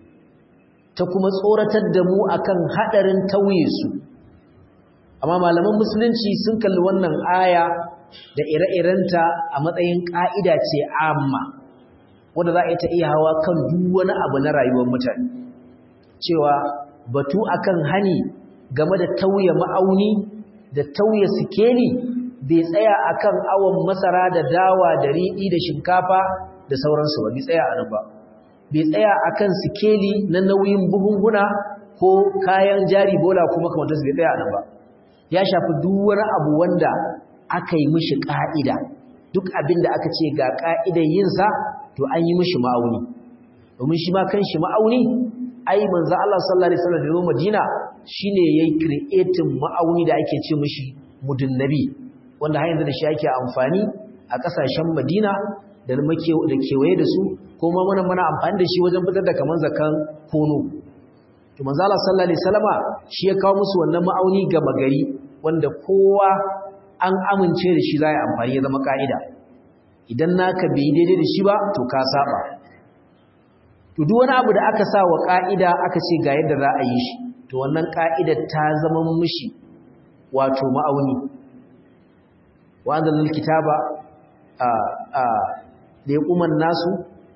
ta kuma tsoratar da mu akan hadarin tauye su amma malaman musulunci sun kalli wannan aya da ire-irenta a matsayin ƙa'ida ce amma wanda za a yi ta iya hawa kan duk wani abu na rayuwar mutane cewa batu akan hani game da tauye ma'auni da tauye sikeli bai tsaya akan awon masara da dawa da riɗi da shinkafa da sauransu ba bai tsaya a nan ba bai tsaya akan sikeli na nauyin buhunguna ko kayan jari bola kuma kamar bai tsaya a nan ba ya shafi duk wani abu wanda aka yi mishi ƙa'ida duk abin da aka ce ga ƙa'idar yinsa to an yi mishi ma'auni domin shi ma kan shi ma'auni ai manzo Allah sallallahu alaihi wasallam da Madina shine yayi creating ma'auni da ake ce mishi mudun nabi wanda har yanzu da shi ake amfani a ƙasashen Madina da muke da kewaye da su kuma muna muna amfani da shi wajen fitar da kaman zakan kono to manzo Allah sallallahu alaihi wasallama shi ya kawo musu wannan ma'auni ga magari wanda kowa an amince da shi za a amfani ya zama ka'ida idan naka bai daidai da shi ba to ka saba to duk wani abu da aka sa wa ka'ida aka ce ga yadda za a yi shi to wannan ka'idar ta zama mishi wato ma'auni wa anzalna kitaba a a da yaquman nasu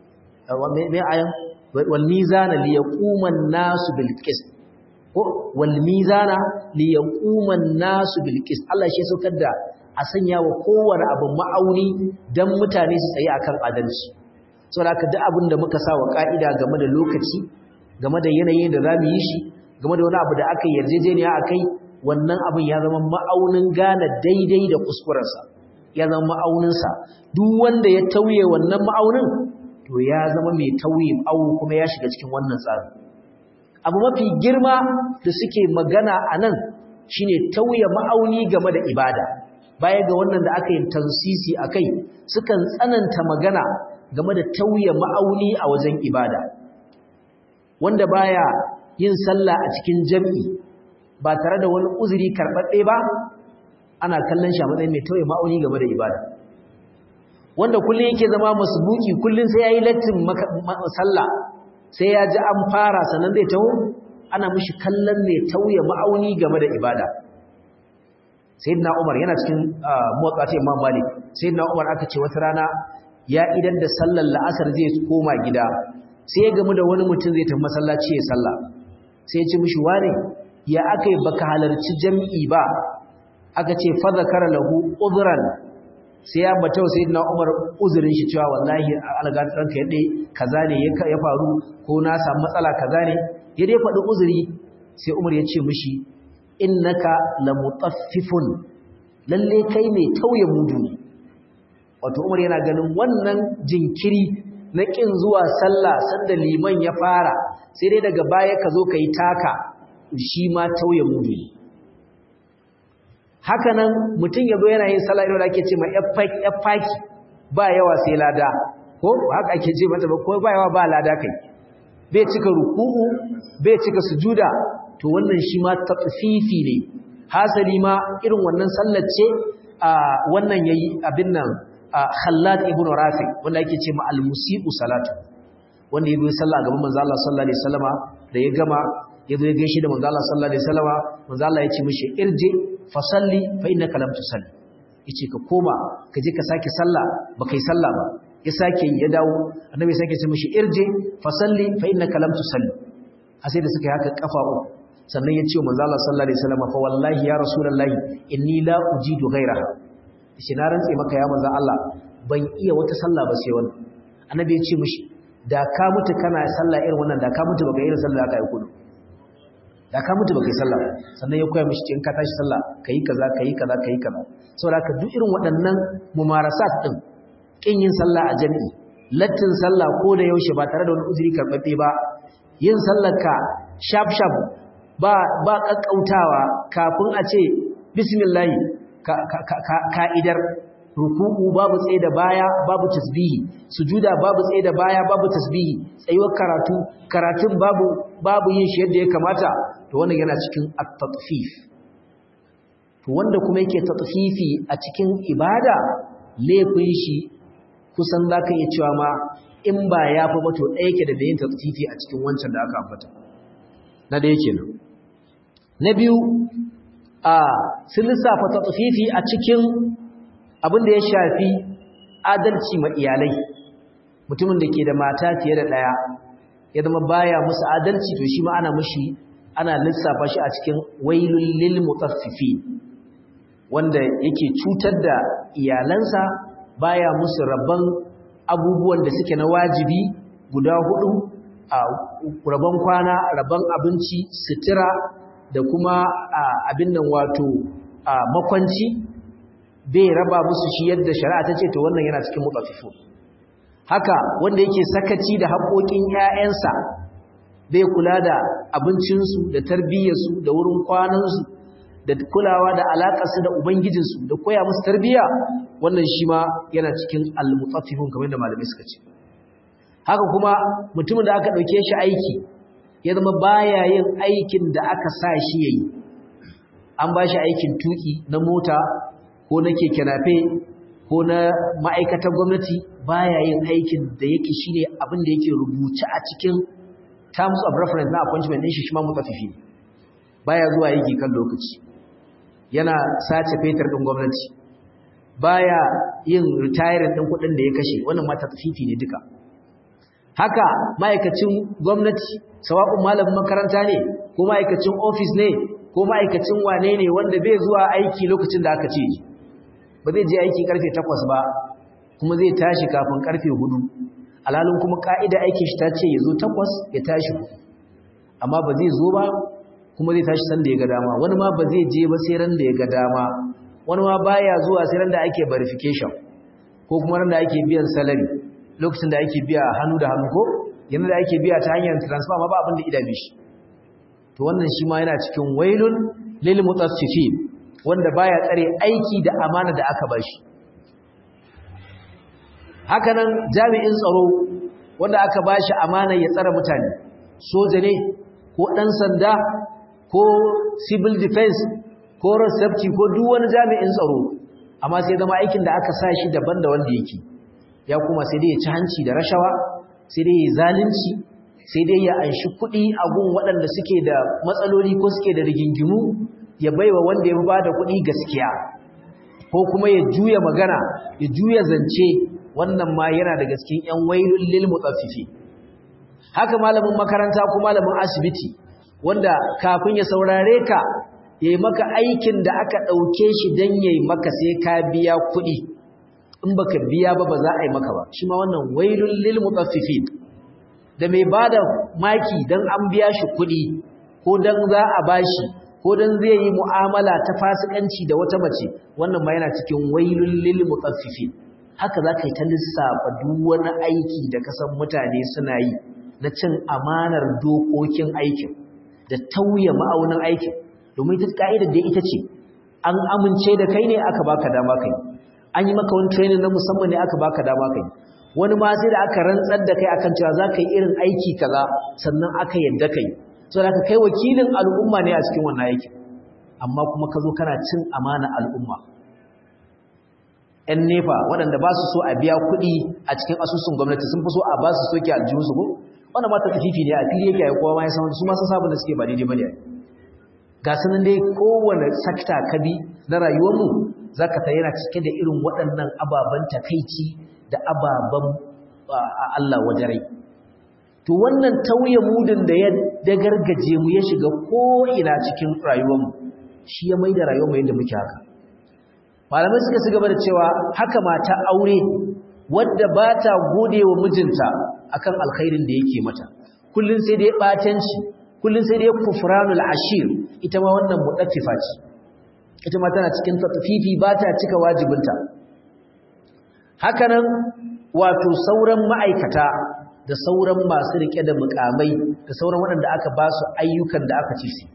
me ayan wal mizana li yaquman nasu bil qist ko wal mizana li yaquma an-nasu bil qist Allah shi saukar da a sanya wa kowane abu ma'auni dan mutane su tsaye akan adalci saboda haka duk abin da muka sa wa ka'ida game da lokaci game da yanayin da zamu yi shi game da wani abu da aka yarjejeniya akai wannan abin ya zama ma'aunin gane daidai da kuskurensa ya zama ma'auninsa duk wanda ya tauye wannan ma'aunin to ya zama mai tauye awu kuma ya shiga cikin wannan tsarin abu mafi girma da suke magana a nan shi ne tauye ma'auni game da ibada baya ga wannan da aka yi tansisi a kai sukan tsananta magana game da tauye ma'auni a wajen ibada wanda baya yin sallah a cikin jam'i ba tare da wani uzuri karɓaɗɗe ba ana kallon shi a matsayin mai tauye ma'auni game da ibada wanda kullum yake zama masbuki kullum sai ya yi lattin sallah sai ya ji an fara sannan zai taho ana mishi kallon ne tauye ma'auni game da ibada sayyidina Umar yana cikin muwaqqati Imam Malik sayyidina Umar aka ce wata rana ya idan da sallar la'asar zai koma gida sai ya gamu da wani mutum zai tafi masallaci ya salla sai ya ce mishi wane ya akai baka halarci jami'i ba aka ce fa zakara lahu udhran sai ya bata wa sayyidina Umar uzurin shi cewa wallahi alga ranka yadda kaza ne ya faru ko na samu matsala kaza ne ya dai faɗi uzuri sai Umar ya ce mishi innaka lamutaffifun lalle kai mai tauye mudu ne wato Umar yana ganin wannan jinkiri na kin zuwa sallah sanda liman ya fara sai dai daga baya ka zo kai taka shi ma tauye mudu ne haka nan mutum ya zo yana yin sallah irin da ake ce mai faki ba yawa sai lada ko haka ake ce mata ba ko ba yawa ba lada kai bai cika ruku'u bai cika sujuda to wannan shi ma tatfifi ne hasali ma irin wannan sallar ce a wannan yayi abin nan Khallad ibn Rafi wanda yake ce ma al-musii'u salatu wanda yayi sallah gaban manzo Allah sallallahu alaihi wasallama da ya gama yazo ya gaishe da manzo Allah sallallahu alaihi wasallama manzo Allah ya ce mishi irji fa salli fa innaka lam tusalli yace ka koma ka je ka sake sallah ba kai sallah ba ya sake ya dawo annabi sake ce mishi irji fa salli fa innaka lam tusalli a sai da suka yi haka kafa uku sannan ya ce wa manzo Allah sallallahu alaihi wasallama fa wallahi ya rasulullahi inni la ujidu ghayraha shi na rantse maka ya manzo Allah ban iya wata sallah ba sai wannan annabi ya ce mishi da ka mutu kana sallah irin wannan da ka mutu baka irin sallah aka yi kudu da ka mutu baka yi sallah sannan ya koya mishi in ka tashi sallah kai kaza kai kaza kai kaza saboda ka duk irin waɗannan mumarasat din kin yin sallah a jami'i lattin sallah ko da yaushe ba tare da wani uzuri karbabbe ba yin sallar ka shaf shaf ba ba kakkautawa kafin a ce bismillah ka'idar ruku'u babu tsaye da baya babu tasbihi sujuda babu tsaye da baya babu tasbihi tsayuwar karatu karatun babu babu yin shi yadda ya kamata to wannan yana cikin at-tatfif to wanda kuma yake tatfifi a cikin ibada laifin shi kusan zaka iya cewa ma in ba ya fi ba to ɗaya yake da yin tatfifi a cikin wancan da aka ambata na da yake nan na biyu a sun lissafa tatfifi a cikin abin da ya shafi adalci ma iyalai mutumin da ke da mata fiye da ɗaya ya zama baya musu adalci to shi ma ana mushi ana lissafa shi a cikin wailul lil mutaffifi wanda yake cutar da iyalansa baya musu rabban abubuwan da suke na wajibi guda hudu a rabon kwana rabon abinci sutura da kuma abin nan wato makwanci bai raba musu shi yadda shari'a ta ce to wannan yana cikin mutaffifu haka wanda yake sakaci da haƙoƙin ƴaƴansa bai kula da abincinsu da tarbiyyarsu da wurin kwanansu da kulawa da alaƙarsu da ubangijinsu da koya musu tarbiyya wannan shi ma yana cikin almutaffifun kamar da malamai suka ce haka kuma mutumin da aka ɗauke shi aiki ya zama baya yin aikin da aka sa shi yayi an ba shi aikin tuki na mota ko na keke nafe ko na ma'aikatan gwamnati baya yin aikin da yake shine abin da yake rubuce a cikin terms of reference na appointment din shi shi ma mutafifi baya zuwa aiki kan lokaci yana sace fetur din gwamnati baya yin retiring din kuɗin da ya kashe wannan ma tafifi ne duka haka ma'aikacin gwamnati sawa'un malamin makaranta ne ko ma'aikacin office ne ko ma'aikacin wane ne wanda bai zuwa aiki lokacin da aka ce ba zai je aiki karfe 8 ba kuma zai tashi kafin karfe 4 alalun kuma ka'ida aikin shi ta ce ya zo 8 ya tashi amma ba zai zo ba kuma zai tashi san da ya ga dama wani ma ba zai je ba sai ran da ya ga dama wani ma baya zuwa sai ran da ake verification ko kuma ran da ake biyan salary lokacin da ake biya hannu da hannu ko yana da ake biya ta hanyar transfer ma ba abin da idame shi to wannan shi ma yana cikin wailun lil mutaffifin wanda baya tsare aiki da amana da aka bashi hakanan jami'in tsaro wanda aka bashi amana ya tsare mutane soja ne ko dan sanda ko civil defense ko road safety ko duk wani jami'in tsaro amma sai zama aikin da aka sa shi daban da wanda yake ya kuma sai dai ya ci hanci da rashawa sai dai ya zalunci sai dai ya anshi kuɗi a gun waɗanda suke da matsaloli ko suke da rigingimu ya baiwa wanda ya ba da kuɗi gaskiya ko kuma ya juya magana ya juya zance wannan ma yana daga cikin ƴan wailul lil mutaffifi haka malamin makaranta ko malamin asibiti wanda kafin ya saurare ka yayi maka aikin da aka dauke shi dan yayi maka sai ka biya kuɗi in baka biya ba ba za a yi maka ba shi ma wannan wailul lil mutaffifin da mai bada maki dan an biya shi kuɗi ko dan za a bashi ko dan zai yi mu'amala ta fasikanci da wata mace wannan ma yana cikin wailul lil mutaffifin haka za ka yi ta lissafa duk wani aiki da kasan mutane suna yi na cin amanar dokokin aikin da tauye ma'aunin aikin domin ita ka'idar da ita ce an amince da kai ne aka baka dama kai an yi maka wani training na musamman ne aka baka dama kai wani ma sai da aka rantsar da kai akan cewa za ka yi irin aiki kaza sannan aka yadda kai so da ka kai wakilin al'umma ne a cikin wannan aikin amma kuma ka zo kana cin amana al'umma ‘yan nefa waɗanda ba su so a biya kuɗi a cikin asusun gwamnati sun fi so a ba su soke aljihunsu ko wanda mata tafifi ne a fili yake ya kowa ma ya san su masu sabon da suke ba daidai ba ne ga sanin dai kowane sakta kabi na rayuwarmu za ka ta yana cike da irin waɗannan ababen takaici da ababen Allah wajarai to wannan tauye mudin da ya dagargaje mu ya shiga ko'ina cikin rayuwarmu shi ya mai da rayuwarmu yadda muke haka malamai suka ci gaba da cewa haka mata aure wadda ba ta gode wa mijinta akan alkhairin da yake mata kullun sai dai batanci kullun sai dai kufranul ashir ita ma wannan mudaffifa ce ita ma tana cikin tatfifi ba ta cika wajibinta hakanan wato sauran ma'aikata da sauran masu rike da mukamai da sauran waɗanda aka ba su ayyukan da aka ci su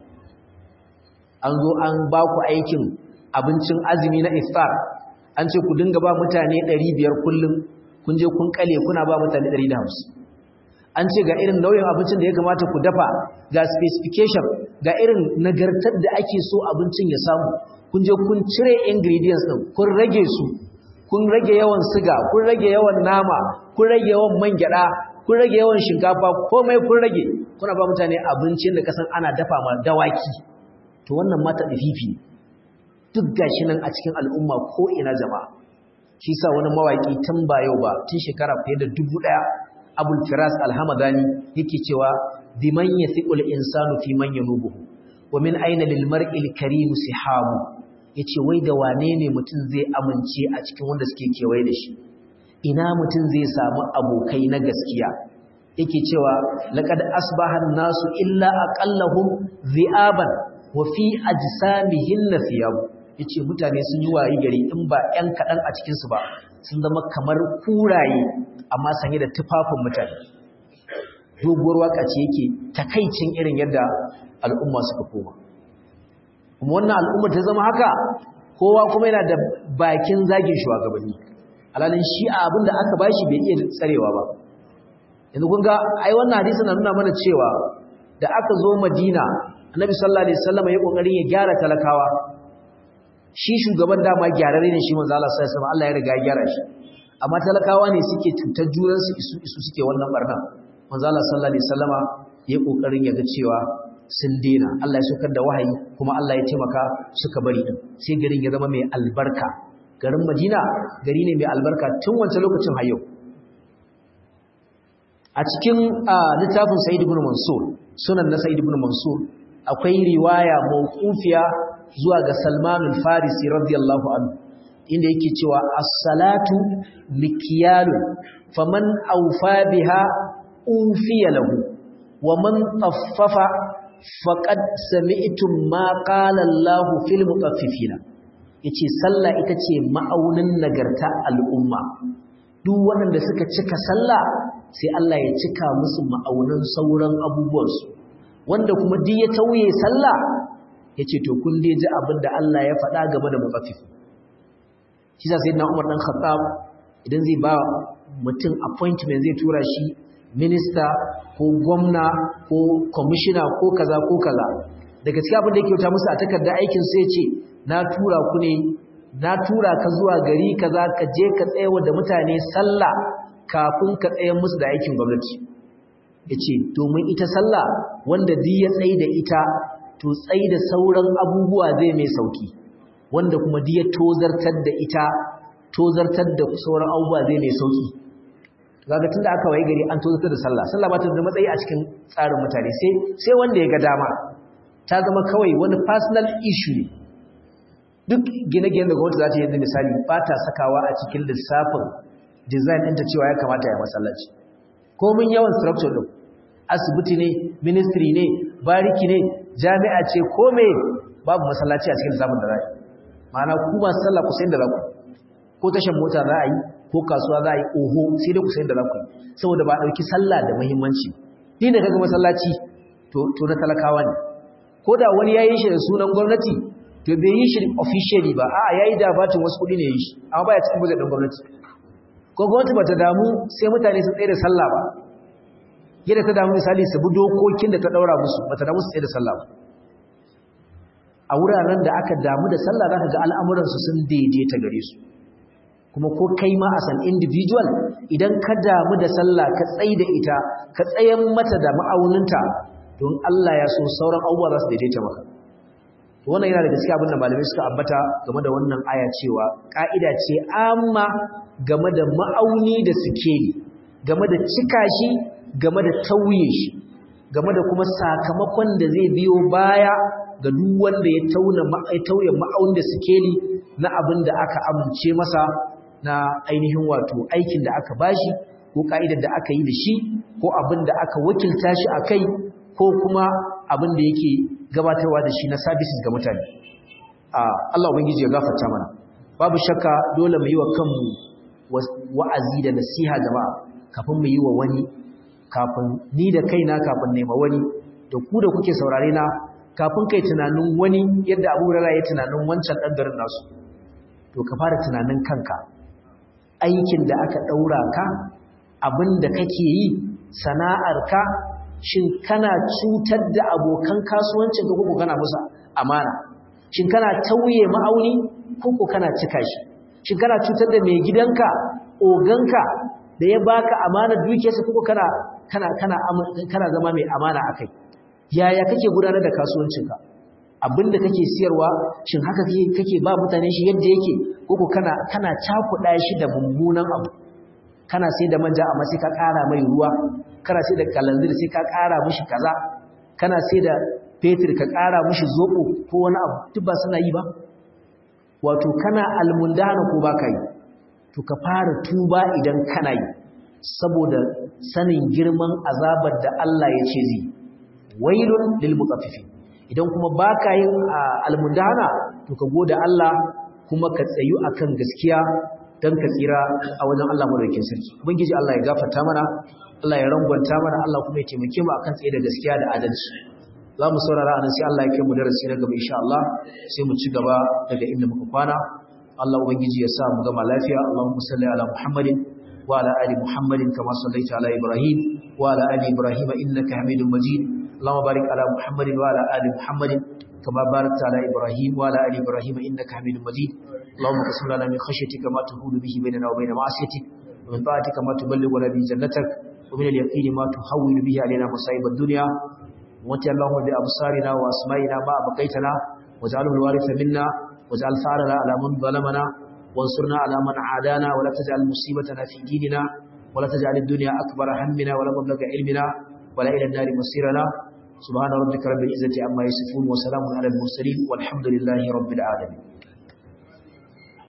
an zo an ba ku aikin abincin azumi na iftar an ce ku dinga ba mutane 500 kullum kun je kun kale kuna ba mutane 150 an ce ga irin nauyin abincin da ya kamata ku dafa ga specification ga irin nagartar da ake so abincin ya samu kun je kun cire ingredients din kun rage su kun rage yawan siga kun rage yawan nama kun rage yawan man gyada kun rage yawan shinkafa komai kun rage kuna ba mutane abincin da kasan ana dafa ma dawaki to wannan mata dafifi duk gashi nan a cikin al'umma ko ina jama'a shi sa wani mawaki tun ba yau ba tun shekara fiye da dubu ɗaya abul firas alhamadani yake cewa biman yathiqul insanu fi man yanubuhu wa min aina lil mar'il karim sihabu yace wai da wane ne mutum zai amince a cikin wanda suke kewaye da shi ina mutum zai samu abokai na gaskiya yake cewa laqad asbaha an-nasu illa aqallahum dhi'aban wa fi ajsamihin thiyab yace mutane sun yi wayi gari in ba ƴan kadan a cikin su ba sun zama kamar kuraye amma sanye da tufafin mutane doguwar waka ce yake takaicin irin yadda al'umma suka koma kuma wannan al'umma ta zama haka kowa kuma yana da bakin zagin shugabanni alalin shi a abinda aka bashi bai iya tsarewa ba yanzu kun ga ai wannan hadisi na nuna mana cewa da aka zo Madina Annabi sallallahu alaihi wasallam ya kokarin ya gyara talakawa shi shugaban dama gyararre ne shi manzo Allah sallallahu alaihi wasallam Allah ya riga ya gyara shi amma talakawa ne suke cutar juran su isu isu suke wannan barna manzo Allah sallallahu alaihi wasallama ya kokarin ya ga cewa sun dena Allah ya saukar da wahayi kuma Allah ya taimaka suka bari din sai garin ya zama mai albarka garin Madina gari ne mai albarka tun wancan lokacin har yau a cikin littafin Sa'id ibn Mansur sunan na Sa'id ibn Mansur akwai riwaya mawqufiya zuwa ga Salman al-Farisi radiyallahu anhu inda yake cewa as-salatu mikyalun faman awfa biha ufiya lahu wa man taffafa faqad sami'tum ma qala Allah fil mutaffifina yace sallah ita ce ma'aunin nagarta al'umma duk waɗanda suka cika sallah sai Allah ya cika musu ma'aunin sauran abubuwansu wanda kuma duk ya tauye sallah yace to kun dai ji abin da Allah ya faɗa game da mutaffif shi sa sayyidina Umar dan Khattab idan zai ba mutum appointment zai tura shi minista ko gwamna ko commissioner ko kaza ko kaza daga cikin abin da yake wuta musu a takardar aikin sai ce na tura ku ne na tura ka zuwa gari kaza ka je ka tsayawa da mutane sallah kafin ka tsayar musu da aikin gwamnati yace domin ita sallah wanda duk ya tsayi da ita to tsayi da sauran abubuwa zai mai sauki wanda kuma duk ya tozartar da ita tozartar da sauran abubuwa zai mai sauki kaga tunda aka waye gari an tozartar da sallah sallah ba ta da matsayi a cikin tsarin mutane sai sai wanda ya ga dama ta zama kawai wani personal issue ne duk gine-ginen da gwamnati za ta yi misali ba ta sakawa a cikin lissafin design ɗinta cewa ya kamata ya masallaci komin yawan structure ɗin asibiti ne ministry ne bariki ne jami'a ce ko me babu masallaci a cikin lissafin da za a yi ma'ana ku masu sallah ku sayin da za ku ko tashan mota za a yi ko kasuwa za a yi oho sai dai ku sayin da za ku yi saboda ba a ɗauki sallah da muhimmanci ni da kaga masallaci to na talakawa ne ko da wani ya yi shi da sunan gwamnati to bai yi shi officially ba a yayi da batin wasu kudi ne yi shi amma baya cikin budget din gwamnati ko gwamnati bata damu sai mutane su tsaye da sallah ba yadda ta damu misali su bi dokokin da ta daura musu bata damu su tsaye da sallah ba a wuraren da aka damu da sallah zaka ga al'amuran su sun daidaita gare su kuma ko kai ma as an individual idan ka damu da sallah ka tsaye da ita ka tsayan mata da ma'auninta don Allah ya so sauran abubuwa za su daidaita maka wannan yana da gaskiya abin da malamai suka ambata game da wannan aya cewa ka'ida ce amma game da ma'auni da sikeli game da cika shi game da tauye shi game da kuma sakamakon da zai biyo baya ga duk wanda ya tauna ya tauye ma'auni da sikeli na abin da aka amince masa na ainihin wato aikin da aka bashi ko ka'idar da aka yi da shi ko abin da aka wakilta shi akai ko kuma abin da yake gabatarwa da shi na services ga mutane Allah ubangiji ya gafarta mana babu shakka dole mu yi wa kanmu wa'azi da nasiha jama'a kafin mu yi wa wani kafin ni da kaina kafin nema wani da ku da kuke saurare na kafin kai tunanin wani yadda Abu Hurairah ya tunanin wancan dan garin nasu to ka fara tunanin kanka aikin da aka daura ka abin da kake yi sana'arka shin kana cutar da abokan kasuwancin ka koko kana musu amana shin kana tauye ma'auni koko kana cika shi shin kana cutar da mai gidanka oganka da ya baka amana dukiyarsa koko kana kana kana kana zama mai amana akai yaya kake gudanar da kasuwancinka abinda kake siyarwa shin haka kake kake ba mutane shi yadda yake koko kana kana cakuɗa shi da mummunan abu kana sai da manja amma sai ka ƙara mai ruwa kana sai da kalanzir sai ka ƙara mishi kaza kana sai da fetur ka ƙara mishi zoɓo ko wani abu duk ba suna yi ba wato kana almundana ko baka yi to ka fara tuba idan kana yi saboda sanin girman azabar da Allah ya ce zai wailun lil mutaffifin idan kuma baka yin almundana to ka gode Allah kuma ka tsayu akan gaskiya dan ka tsira a wajen Allah madaukakin sarki ubangiji Allah ya gafarta mana Allah ya rangwanta mana Allah kuma ya taimake mu akan tsaye da gaskiya da adalci za mu saurara anan sai Allah ya kai mu darasi na gaba insha Allah sai mu ci gaba daga inda muka kwana Allah ubangiji ya sa mu gama lafiya Allahumma salli ala Muhammadin wa ala ali Muhammadin kama sallaita ala Ibrahim wa ala ali Ibrahim innaka Hamidum Majid Allahumma barik ala Muhammadin wa ala ali Muhammadin كما باركت على إبراهيم وعلى آل إبراهيم إنك حميد مجيد اللهم قسم لنا من خشيتك ما تهول به بيننا وبين معصيتك ومن طاعتك ما تبلغنا به جنتك ومن اليقين ما تحول به علينا مصائب الدنيا ومتع اللهم بأبصارنا وأسمائنا ما أبقيتنا واجعله الوارث منا واجعل ثارنا على من ظلمنا وانصرنا على من عادانا ولا تجعل مصيبتنا في ديننا ولا تجعل الدنيا أكبر همنا ولا مبلغ علمنا ولا إلى النار مصيرنا سبحان ربك رب العزة عما يصفون وسلام على المرسلين والحمد لله رب العالمين